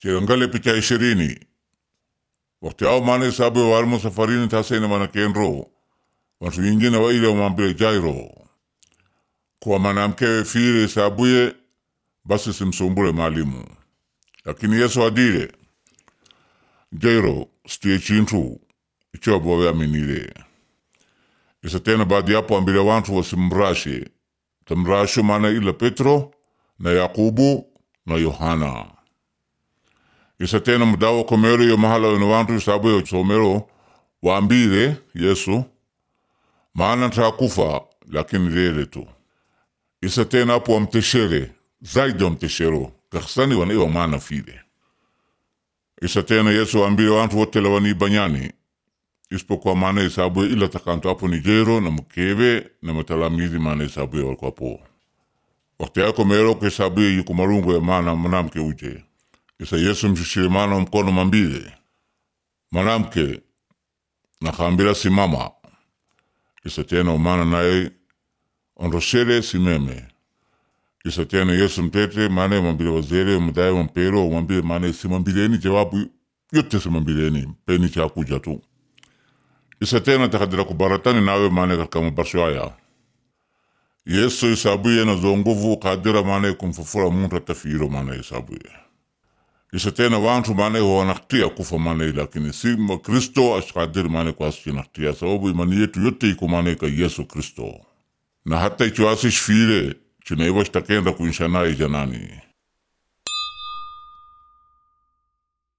chengale picha ishirini wakati au maana isabu warimo safarini tasene mana kenro watu wingine waile wamwambile Jairo kuwa mwanamke fire isabuye basi simsumbule mwalimu lakini Yesu adile Jairo stie chintu icho bowe aminile isa tena baadi yapo ambile wantu wasimrashe tamrasho maana ila Petro na Yakubu na Yohana isa tena mudawa komero yo mahala wena wantu isabu yo somero waambile Yesu maana ntakufa lakini lele tu isa tena apo wamteshere zaidi wamteshero kaksani wanaiwa maana file isa tena Yesu waambile wantu wote lawani banyani isipokuwa maana isabu ila takanto apo ni Jairo na mkewe na matalamizi maana isabu ya walikuwa po wakati yako mero kwa isabu yuko marungu ya maana mwanamke uje isa Yesu mshishire maana mkono mambile mwanamke nakaambila simama isa tena umana naye onroshere simeme isa tena Yesu mtete maana mambile wazere mdaye wampero mambile maana simambileni jawabu yote simambileni peni chakuja tu isa tena takadira kubaratani nawe maana katika mabarsho haya Yesu isabuye na zonguvu kadira maana kumfufura muntu atafiro maana isabuye isa tena wantu maana wanaktia kufa maana lakini si Kristo ashikadir maana kwa sinaktia sababu imani yetu yote iko maana ka Yesu Kristo na hata ikiwasi shfire chinaiwa shitakenda kuinsha naye janani